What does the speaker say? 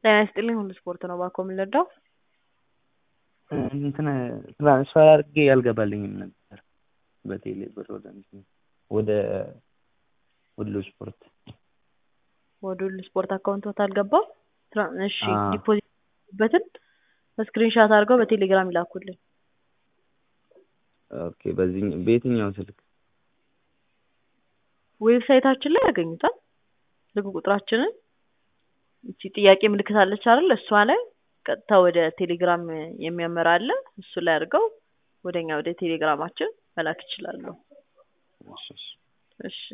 ጤና ይስጥልኝ ሁሉ ስፖርት ነው ባኮ የምንረዳው እንትን ትራንስፈር አድርጌ አልገባልኝም ነበር በቴሌ ብር ወደ እንትን ወደ ሁሉ ስፖርት ወደ ሁሉ ስፖርት አካውንቶት አልገባም። ትራ- እሺ አዎ። ዲፖዚት በትን ስክሪንሻት አድርገው በቴሌግራም ይላኩልን። ኦኬ በዚህ በየትኛው ስልክ ዌብሳይታችን ላይ ያገኙታል። ስልክ ቁጥራችንን እቺ ጥያቄ ምልክት አለች አይደል? እሷ ላይ ቀጥታ ወደ ቴሌግራም የሚያመራ አለ። እሱ ላይ አድርገው ወደኛ ወደ ቴሌግራማችን መላክ ይችላሉ። እሺ እሺ እሺ